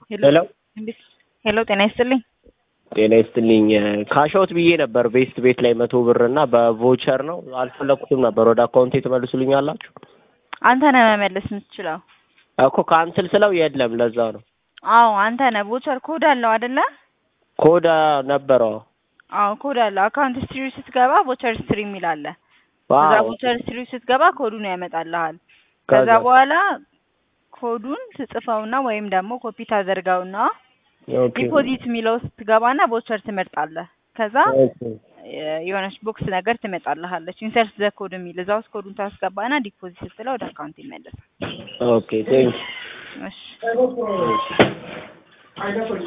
ሄሎ ሄሎ ጤና ይስጥልኝ። ጤና ይስጥልኝ። ካሻውት ብዬ ነበር ቤስት ቤት ላይ መቶ ብር እና በቮቸር ነው አልፈለኩትም ነበር። ወደ አካውንቴ ትመልሱልኛላችሁ? አንተ ነህ መመለስ የምትችለው። እኮ ካንስል ስለው የለም፣ ለዛ ነው። አዎ አንተ ነህ። ቮቸር ኮድ አለው አይደለ? ኮድ ነበረው። አዎ ኮድ አለው። አካውንት ስትሪ ስትገባ ቮቸር ስትሪ የሚል አለ። ከዛ ዋው ቮቸር ስትሪ ስትገባ ኮዱን ያመጣልሃል። ከዛ ከዛ- በኋላ ኮዱን ትጽፈውና ወይም ደግሞ ኮፒ ታደርገውና ኦኬ ዲፖዚት የሚለው ስትገባና ቮቸር ትመርጣለህ። ከዛ ኦኬ የ- የሆነች ቦክስ ነገር ትመጣልሃለች። ኢንሰርት ዘ ኮድ የሚል እዛ ውስጥ ኮዱን ታስገባና ዲፖዚት ስትለው ወደ አካውንት ይመለሳል። ኦኬ ቴንክ እሺ